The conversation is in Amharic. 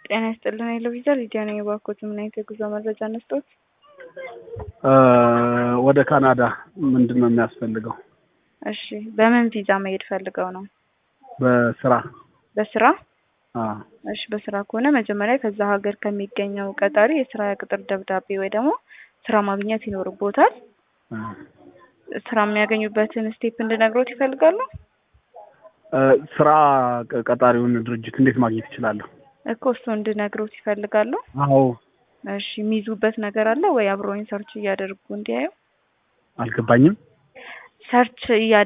ጤና ይስጥልን የሎቪዛ ሊዲያ ነኝ። እባክዎት ምን አይነት የጉዞ መረጃ ነስጦት? ወደ ካናዳ ምንድን ነው የሚያስፈልገው? እሺ በምን ቪዛ መሄድ ፈልገው ነው? በስራ በስራ አዎ። እሺ በስራ ከሆነ መጀመሪያ ከዛ ሀገር ከሚገኘው ቀጣሪ የስራ ቅጥር ደብዳቤ ወይ ደግሞ ስራ ማግኘት ይኖርቦታል። ስራ የሚያገኙበትን ስቴፕ እንድነግሮት ይፈልጋሉ? ስራ ቀጣሪውን ድርጅት እንዴት ማግኘት ይችላለሁ? እኮ እሱ እንድነግሮት ይፈልጋሉ? አዎ። እሺ የሚይዙበት ነገር አለ ወይ? አብረውኝ ሰርች እያደረጉ እንዲያዩ አልገባኝም። ሰርች እያ